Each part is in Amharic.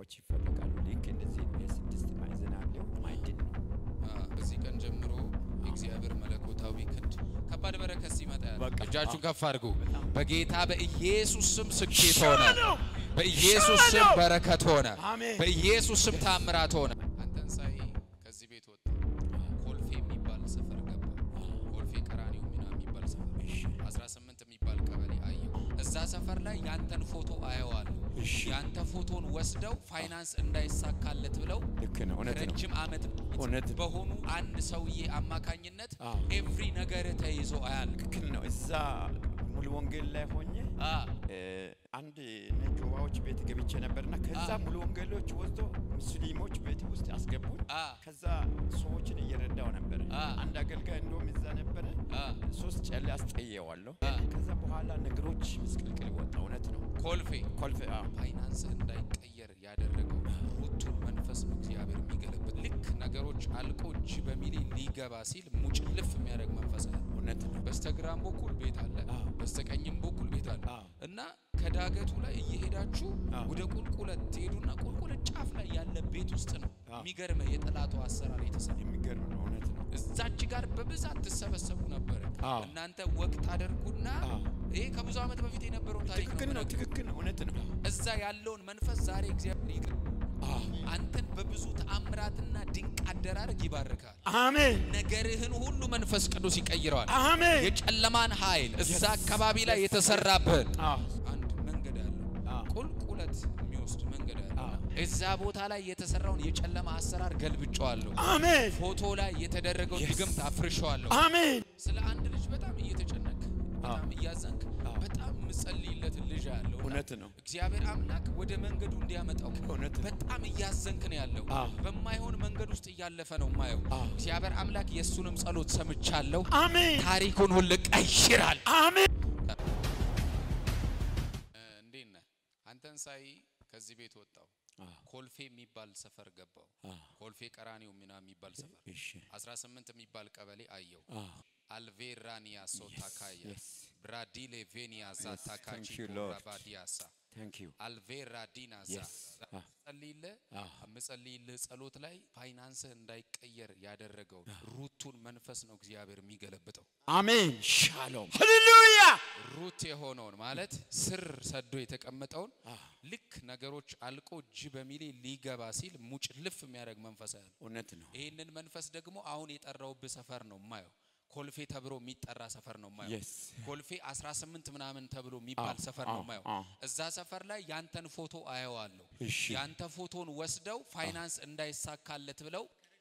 ሰዎች ይፈልጋሉ። ልክ እንደዚህ የስድስት ማዕዘን ያለው ማዕድን ነው። ከዚህ ቀን ጀምሮ የእግዚአብሔር መለኮታዊ ክንድ ከባድ በረከት ሲመጣ ያለ በቃ፣ እጃችሁን አዎ። ከፍ አድርጉ። በጌታ በኢየሱስ ስም ስኬት ሆነ። በኢየሱስ ስም በረከት ሆነ። አሜን። በኢየሱስ ስም ታምራት ሆነ። አንተን ሳይ ከዚህ ቤት ወጣ። ኮልፌ የሚባል ሰፈር ገባ። ኮልፌ ቀራኒዮ ሚና የሚባል ሰፈር 18 የሚባል ቀበሌ አየሁ። እዛ ሰፈር ላይ ያንተን ፎቶ አየዋለሁ። እሺ። ያንተ ፎቶን ወስደው ፋይናንስ እንዳይሳካለት ብለው ልክ ነው። እውነት ነው። ረጅም ዓመት እውነት ነው። በሆኑ አንድ ሰውዬ አማካኝነት አዎ። ኤቭሪ ነገር ተይዞ አያል ትክክል ነው። እዛ ሙሉ ወንጌል ላይ ሆኜ እ፣ አንድ ነጆባዎች ቤት ገብቼ ነበርና ከዛ አ። ሙሉ ወንጌሎች ወስዶ ሙስሊሞች ቤት ውስጥ አስገቡኝ። አ። ከዛ ሰዎችን እየረዳው ነበረ። አ። አንድ አገልጋይ እንደውም እዛ ነበረ። አ። ሶስት ጨሌ አስጠየዋለሁ። አ። ከዛ በኋላ ነገሮች ምስቅልቅል ወጣ። እውነት ነው። ኮልፌ ኮልፌ አ፣ ፋይናንስ እንዳይቀየር ያደረገው ሩቱን መንፈስ ነው እግዚአብሔር የሚገለበት። ልክ ነገሮች አልቆ እጅ በሚሊዮን ሊገባ ሲል ሙጭልፍ የሚያደርግ መንፈስ አለ። እውነት ነው። በስተግራም በኩል ቤት አለ፣ አዎ። በስተቀኝም በኩል ቤት አለ አዎ። እና ከዳገቱ ላይ እየሄዳችሁ አዎ። ወደ ቁልቁለት ትሄዱና ቁልቁለት ጫፍ ላይ ያለ ቤት ውስጥ ነው አዎ። የሚገርመ የጠላቱ አሰራር የተሰራ የሚገርም ነው። እውነት ነው። እዛች ጋር በብዛት ትሰበሰቡ ነበረ። አዎ። እናንተ ወቅት አደርጉና አዎ። ይሄ ከብዙ ዓመት በፊት የነበረውን ታሪክ ትክክል ነው። ነው። ትክክል ነው። እውነት ነው። እዛ ያለውን መንፈስ ዛሬ እግዚአብሔር ይገ አዎ። አንተን በብዙ ተአምራትና ድንቅ አደራረግ ይባርካል። አሜን። ነገርህን ሁሉ መንፈስ ቅዱስ ይቀይረዋል። አሜን። የጨለማን ኃይል እዛ አካባቢ ላይ የተሰራብህን አዎ። አንድ መንገድ አለ፣ አዎ። ቁልቁለት የሚወስድ መንገድ አለ። አዎ። እዛ ቦታ ላይ የተሰራውን የጨለማ አሰራር ገልብጨዋለሁ። አሜን። ፎቶ ላይ የተደረገው Yes. ድግምት አፍርሸዋለሁ። አሜን። ስለ አንድ ልጅ በጣም እየተጨነክ በጣም እያዘንክ አዎ። በጣም ምጸልይለት ልጅ ያለው እውነት ነው። እግዚአብሔር አምላክ ወደ መንገዱ እንዲያመጣው እውነት ነው። በጣም እያዘንክ ነው ያለው። አዎ። በማይሆን መንገድ ውስጥ እያለፈ ነው ማየው። አዎ። እግዚአብሔር አምላክ የእሱንም ጸሎት ሰምቻለሁ። አሜን። ታሪኩን ሁሉ ቀይራል። አሜን። እንዴት ነህ? አንተን ሳይ ከዚህ ቤት ወጣው። ኮልፌ የሚባል ሰፈር ገባው። ኮልፌ ቀራኒዮ ሚና የሚባል ሰፈር እሺ። 18 የሚባል ቀበሌ አየው። አዎ። አልቬራኒያ ሶታካያ yes. ብራዲሌ ቬኒያ ዛታካቺ thank you, Lord. ራባዲያሳ ታንክ ዩ አልቬራ ዲናዛ Yes. Ah. ጸልይልህ Ah. የምጸልይልህ ጸሎት ላይ ፋይናንስህ እንዳይቀየር ያደረገው ሩቱን መንፈስ ነው እግዚአብሔር የሚገለብጠው። አሜን። ሻሎም ሃሌሉያ። ሩት የሆነውን ማለት ስር ሰዶ የተቀመጠውን ልክ ነገሮች አልቆ እጅ በሚሌ ሊገባ ሲል ሙጭ ልፍ የሚያደርግ መንፈስ ያለ እውነት ነው። ይህንን መንፈስ ደግሞ አሁን የጠራውብህ ሰፈር ነው ማየው። ኮልፌ ተብሎ የሚጠራ ሰፈር ነው ማየው። Yes. ኮልፌ 18 ምናምን ተብሎ የሚባል አዎ፣ ሰፈር ነው አዎ፣ ማየው። አዎ። እዛ ሰፈር ላይ ያንተን ፎቶ አየዋለሁ። እሺ። ያንተ ፎቶን ወስደው ፋይናንስ እንዳይሳካለት ብለው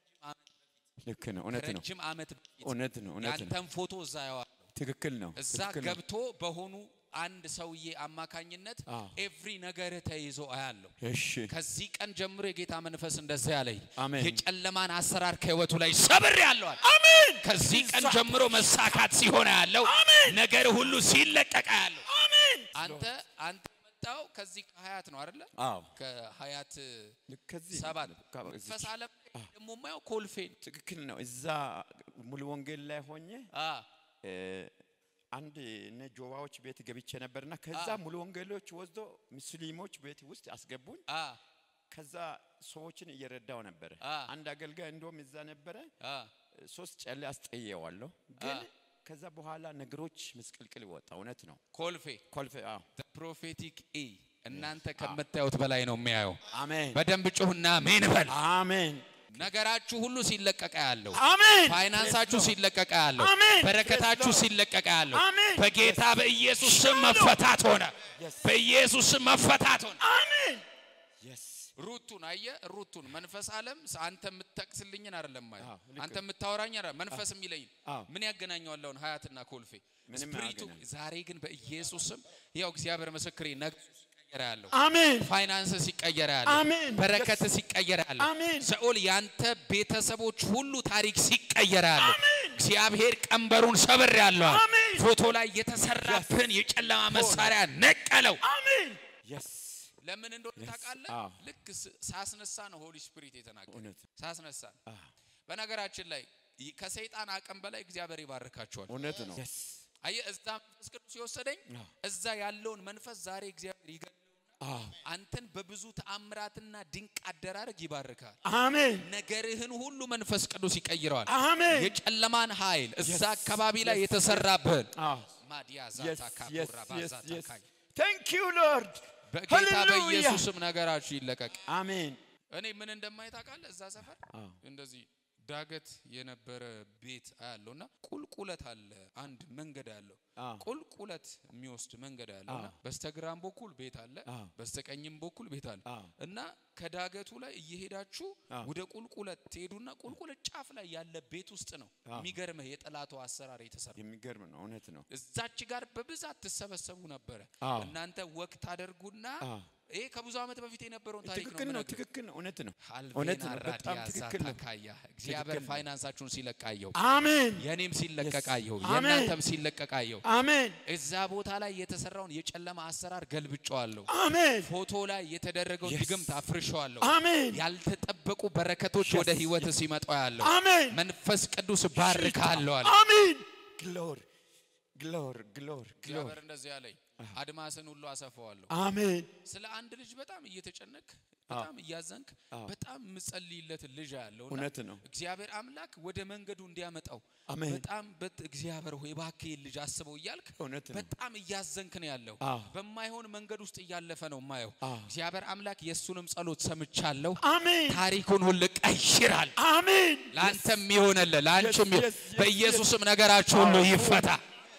ልክ ነው። እውነት ነው። ረጅም ዓመት በፊት እውነት ነው። እውነት ነው። ያንተን ፎቶ እዛ አየዋለሁ። ትክክል ነው። እዛ ትክክል ነው። ገብቶ በሆኑ አንድ ሰውዬ አማካኝነት አዎ። ኤቭሪ ነገር ተይዞ አያለሁ። እሺ። ከዚህ ቀን ጀምሮ የጌታ መንፈስ እንደዚህ ያለኝ አሜን። የጨለማን አሰራር ከህይወቱ ላይ ሰብር ያለዋል። አሜን። ከዚህ ቀን ጀምሮ መሳካት ሲሆን ያለው ነገር ሁሉ ሲለቀቀ ያለው አሜን። አንተ አንተ የመጣው ከዚህ ከሀያት ነው አይደለ? አዎ። ከሀያት ልክ ከዚህ ሰባት ከ- መንፈስ ዓለም ላይ ደግሞ የማየው ኮልፌን ትክክል ነው። እዛ ሙሉ ወንጌል ላይ ሆኜ አ እ፣ አንድ ነጆባዎች ቤት ገብቼ ነበርና ከዛ አ። ሙሉ ወንጌሎች ወስዶ ሙስሊሞች ቤት ውስጥ አስገቡኝ። አ ከዛ ሰዎችን እየረዳው ነበረ። አ። አንድ አገልጋይ እንደውም እዛ ነበረ። አ ሶስት ጨሌ አስጠየዋለሁ። ግን ከዛ በኋላ ነገሮች ምስቅልቅል ወጣ። እውነት ነው። ኮልፌ ኮልፌ አዎ። ፕሮፌቲክ ኢ እናንተ ከምታዩት በላይ ነው የሚያየው። አሜን በደንብ ጩህና ሜን በል። አሜን ነገራችሁ ሁሉ ሲለቀቀ ያለው አሜን ፋይናንሳችሁ ሲለቀቀ ያለው አሜን። በረከታችሁ Yes, Lord. ሲለቀቀ ያለው አሜን። በጌታ በኢየሱስ ስም መፈታት ሆነ። Yes. በኢየሱስ ስም መፈታት ሆነ። አሜን የስ ሩቱን አየ ሩቱን መንፈስ ዓለም ስ- አንተ የምትጠቅስልኝን አይደለም ማለት አዎ፣ ልክ አንተ የምታወራኝ አይደለም መንፈስ የሚለኝ አዎ። ምን ያገናኘዋል አሁን ሀያትና ኮልፌ ምንም ስፕሪቱ አያገናኝም። ዛሬ ግን በኢየሱስ ስም ያው እግዚአብሔር ምስክሬ ነገ ሲቀየር ያለው አሜን ፋይናንስ ሲቀየር ያለው አሜን። በረከት ሲቀየር ያለው አሜን። ሰኦል ያንተ ቤተሰቦች ሁሉ ታሪክ ሲቀየር ያለው እግዚአብሔር ቀንበሩን ሰብር ያለው አሜን። ፎቶ ላይ የተሰራብህን የጨለማ መሳሪያ ነቀለው። አሜን የስ ለምን እንደሆነ Yes. ታውቃለህ? አዎ። ልክ ስ- ሳስነሳ ነው ሆሊ ስፒሪት የተናገረ እውነት ሳስነሳ ነው። በነገራችን ላይ ይ- ከሰይጣን አቅም በላይ እግዚአብሔር ይባርካቸዋል። እውነት ነው የስ አየህ እዛ መንፈስ ቅዱስ ሲወሰደኝ አዎ። እዛ ያለውን መንፈስ ዛሬ እግዚአብሔር ይገለውና አዎ አንተን በብዙ ተአምራትና ድንቅ አደራረግ ይባርካል። አሜን ነገርህን ሁሉ መንፈስ ቅዱስ ይቀይረዋል። አሜን የጨለማን ኃይል እዛ Yes. አካባቢ ላይ Yes. የተሰራብህን አዎ ማዲያ yes ዛታ yes ካፑራ yes ባዛታ yes ካይ thank you lord በጌታ Hallelujah. በኢየሱስም ነገራችሁ ይለቀቅ። አሜን እኔ ምን እንደማይ ታውቃለህ? እዛ ሰፈር አዎ እንደዚህ ዳገት የነበረ ቤት አያለው እና ቁልቁለት አለ። አንድ መንገድ አለው አዎ ቁልቁለት የሚወስድ መንገድ አለው እና አዎ። በስተግራም በኩል ቤት አለ፣ አዎ በስተቀኝም በኩል ቤት አለ አዎ እና ከዳገቱ ላይ እየሄዳችሁ አዎ። ወደ ቁልቁለት ትሄዱና ቁልቁለት ጫፍ ላይ ያለ ቤት ውስጥ ነው አዎ። የሚገርምህ የጠላቱ አሰራር የተሰራ የሚገርም ነው እውነት ነው እዛች ጋር በብዛት ትሰበሰቡ ነበረ። አዎ እናንተ ወቅት አደርጉና አዎ ይሄ ከብዙ ዓመት በፊት የነበረውን ታሪክ ነው ትክክል ነው የምነግርህ። ትክክል ነው እውነት ነው አልቬና እውነት ነው በጣም ራዲያ ትክክል ነው ዛታካያ እግዚአብሔር ነው። ፋይናንሳችሁን ሲለቃየው አሜን የኔም ሲለቀቃየው Yes. አሜን። የእናንተም ሲለቀቃየው አሜን እዛ ቦታ ላይ የተሰራውን የጨለማ አሰራር ገልብጨዋለሁ። አሜን ፎቶ ላይ የተደረገውን Yes. ድግምት አፍርሸዋለሁ። አሜን ያልተጠበቁ በረከቶች Yes. ወደ ህይወት ሲመጣ ያለው አሜን መንፈስ ቅዱስ ባርካለሁ አለ። አሜን ግሎር ግሎር ግሎር ግሎር እግዚአብሔር እንደዚህ ያለኝ አድማስን ሁሉ አሰፋዋለሁ። አሜን ስለ አንድ ልጅ በጣም እየተጨነክ በጣም እያዘንክ አዎ። በጣም ምጸልይለት ልጅ ያለው እውነት ነው እግዚአብሔር አምላክ ወደ መንገዱ እንዲያመጣው አሜን በጣም በት እግዚአብሔር ሆይ እባክህ ይህን ልጅ አስበው እያልክ እውነት ነው በጣም እያዘንክ ነው ያለው። አዎ በማይሆን መንገድ ውስጥ እያለፈ ነው ማየው። አዎ እግዚአብሔር አምላክ የእሱንም ጸሎት ሰምቻለሁ። አሜን ታሪኩን ሁሉ ቀይራል። አሜን ለአንተም ይሆንልህ፣ ለአንቺም Yes, ይሁን። yes, yes, በኢየሱስም ነገራችሁ ሁሉ ይፈታ።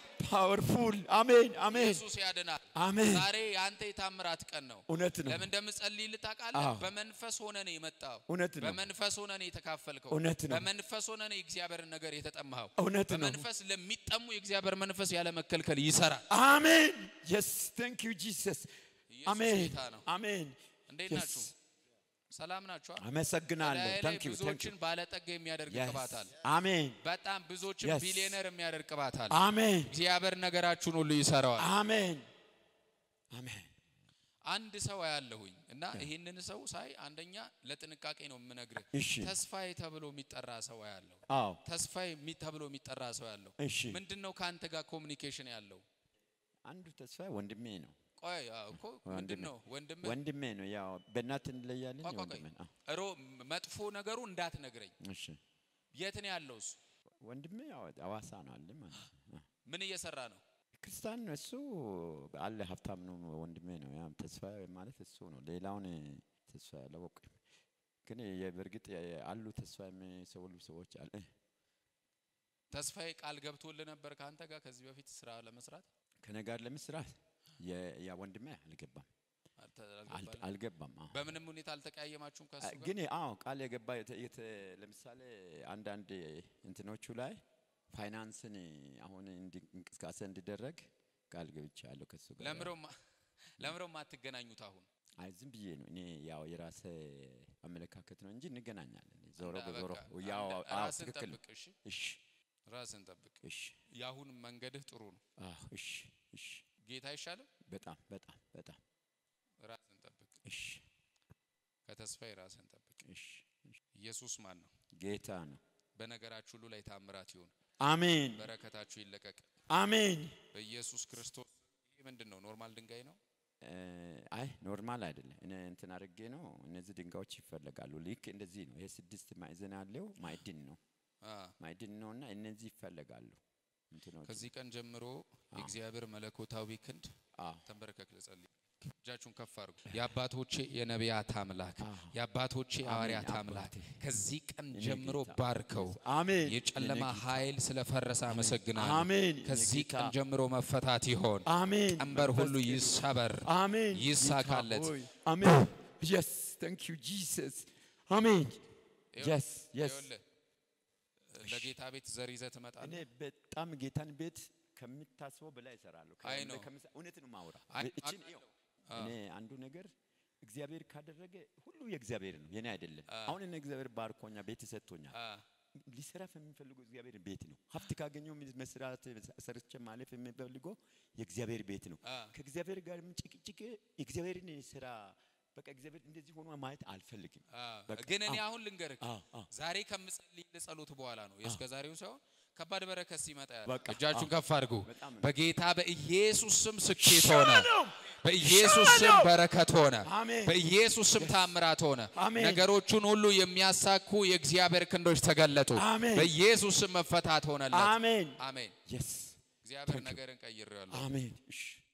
ፓወርፉል አሜን አሜን ኢየሱስ ያድናል። አሜን ዛሬ የአንተ የታምራት ቀን ነው። እውነት ነው ለምን እንደምጸልይ ልታውቃለህ? አዎ። በመንፈስ ሆነ ነው የመጣው። እውነት ነው በመንፈስ ሆነ ነው የተካፈልከው። እውነት ነው በመንፈስ ሆነ ነው የእግዚአብሔርን ነገር የተጠማኸው። እውነት ነው በመንፈስ ለሚጠሙ የእግዚአብሔር መንፈስ ያለ መከልከል ይሰራል። አሜን የስ ታንክ ዩ ጂሰስ ኢየሱስ አሜን ጌታ ነው። አሜን እንዴት Yes. ናችሁ? ሰላም ናችሁ? አመሰግናለሁ በላዬ ላይ ታንክ ዩ ታንክ ዩ ብዙዎችን ባለጠጋ የሚያደርግ ቅባት አለ። አሜን በጣም ብዙዎችን Yes. ቢሊዮነር የሚያደርግ ቅባት አለ። አሜን እግዚአብሔር ነገራችሁን ሁሉ ይሰራዋል። አሜን አሜን አንድ ሰው ያለሁኝ እና ይህንን ሰው ሳይ አንደኛ ለጥንቃቄ ነው የምነግርህ። እሺ ተስፋዬ ተብሎ የሚጠራ ሰው ያለው አዎ ተስፋዬ የሚ- ተብሎ የሚጠራ ሰው ያለው እሺ ምንድን ነው ከአንተ ጋር ኮሚኒኬሽን ያለው? አንዱ ተስፋ ወንድሜ ነው ቆይ አዎ እኮ ምንድን ወንድሜ። ነው ወንድም ወንድሜ ነው ያው በእናት እንለያለን ቆይ ቆይ ወንድሜ ነው ሮ መጥፎ ነገሩ እንዳትነግረኝ። እሺ የት ነው ያለው እሱ? ወንድሜ ያው አዋሳ ነው አለ ማለት ነው ምን እየሰራ ነው? ክርስቲያን ነው እሱ አለ ሀብታም ነው ወንድሜ ነው ያም ተስፋ ማለት እሱ ነው ሌላውን ተስፋ አላወቅም ግን የ- በእርግጥ የ- አሉ ተስፋ የሚሰውሉ ሰዎች አለ ተስፋዬ ቃል ገብቶልህ ነበር ከአንተ ጋር ከዚህ በፊት ስራ ለመስራት ከኔ ጋር ለመስራት የ- ያ ወንድሜ አልገባም አልተ- አል- አልገባልህም? አልገባም አዎ በምንም ሁኔታ አልተቀያየማችሁም ከሱ አ- ጋር? ግን አዎ ቃል የገባ የተ- የተ- ለምሳሌ አንዳንድ እንትኖቹ ላይ ፋይናንስን አሁን እንዲ- እንቅስቃሴ እንዲደረግ ቃል ገብቻለሁ ከሱ ጋር ለምሮ ለምሮ ማትገናኙት አሁን አይ ዝም ብዬ ነው እኔ ያው የራሴ አመለካከት ነው እንጂ እንገናኛለን ዞሮ እና በዞሮ በቃ ያው አንድ- አዎ ራስን ትክክል ነው ጠብቅ እሺ እሺ ራስን ጠብቅ እሺ የአሁን መንገድህ ጥሩ ነው አዎ እሺ እሺ ጌታ አይሻልም በጣም በጣም በጣም ራስን ጠብቅ እሺ ከተስፋዬ ራስን ጠብቅ እሺ እሺ። ኢየሱስ ማን ነው ጌታ ነው በነገራችሁ ሁሉ ላይ ታምራት ይሁን አሜን በረከታችሁ ይለቀቅ አሜን በኢየሱስ ክርስቶስ ይህ ምንድን ነው ኖርማል ድንጋይ ነው እ፣ አይ ኖርማል አይደለም። እኔ እንትን አድርጌ ነው። እነዚህ ድንጋዮች ይፈለጋሉ። ልክ እንደዚህ ነው። ይሄ ስድስት ማዕዘን ያለው ማዕድን ነው አ ማዕድን ነው እና እነዚህ ይፈለጋሉ እንትኖች ከዚህ ቀን ጀምሮ የእግዚአብሔር መለኮታዊ ክንድ አዎ ተንበረከክ ልጸልይ እጃችሁን ከፍ አድርጉ የአባቶቼ የነቢያት አምላክ አዎ። የአባቶቼ ሐዋርያት አሜን፣ አምላክ አባቴ። ከዚህ ቀን እኔ ጀምሮ ጌታ፣ ባርከው አሜን የጨለማ የኔ ጌታ፣ ኃይል ስለፈረሰ አመሰግናለሁ አሜን የኔ ከዚህ ጌታ፣ ቀን ጀምሮ መፈታት ይሆን አሜን ቀንበር ሁሉ መንፈስ ቅዱስ፣ ይሰበር አሜን ይሳካለት። ጌታ ሆይ፣ አሜን yes thank you jesus አሜን yes yes ይኸውልህ ለጌታ ቤት ዘር ይዘህ ትመጣለህ እኔ በጣም ጌታን ቤት ከምታስበው በላይ እሰራለሁ። አይ ከ- ነው። ከምሳ- እውነት ነው ማውራ አይ- እችን አውቃለሁ። ይኸው አ። እኔ አንዱ ነገር እግዚአብሔር ካደረገ ሁሉ የእግዚአብሔር ነው የኔ አይደለም። አ። አሁን እኔ እግዚአብሔር ባርኮኛ ቤት ሰጥቶኛል። አ፣ ሊሰራ የሚፈልገው እግዚአብሔር ቤት ነው። ሀብት ካገኘው መስራት ሰርቼ ማለፍ የሚፈልገው የእግዚአብሔር ቤት ነው። አ፣ ከእግዚአብሔር ጋር ጭቅጭቅ የእግዚአብሔርን ስራ በቃ እግዚአብሔር እንደዚህ ሆኖ ማየት አልፈልግም። አ። በቃ፣ ግን እኔ አዎ። አሁን ልንገርህ አዎ፣ አዎ። ዛሬ ከምጸልይ ጸሎት በኋላ ነው የእስከ ዛሬው ሳይሆን ከባድ በረከት ሲመጣ ያለ በቃ፣ እጃችሁን አዎ። ከፍ አድርጉ በጣም ነው። በጌታ በኢየሱስ ስም ስኬት ሆነ ነው በኢየሱስ ስም ሻሎም። በረከት ሆነ። አሜን። በኢየሱስ ስም ታምራት ሆነ። አሜን። ነገሮቹን ሁሉ የሚያሳኩ የእግዚአብሔር ክንዶች ተገለጡ። አሜን። በኢየሱስ ስም መፈታት ሆነለት። አሜን አሜን። የስ እግዚአብሔር ነገርን ቀይሬዋለሁ። አሜን እሺ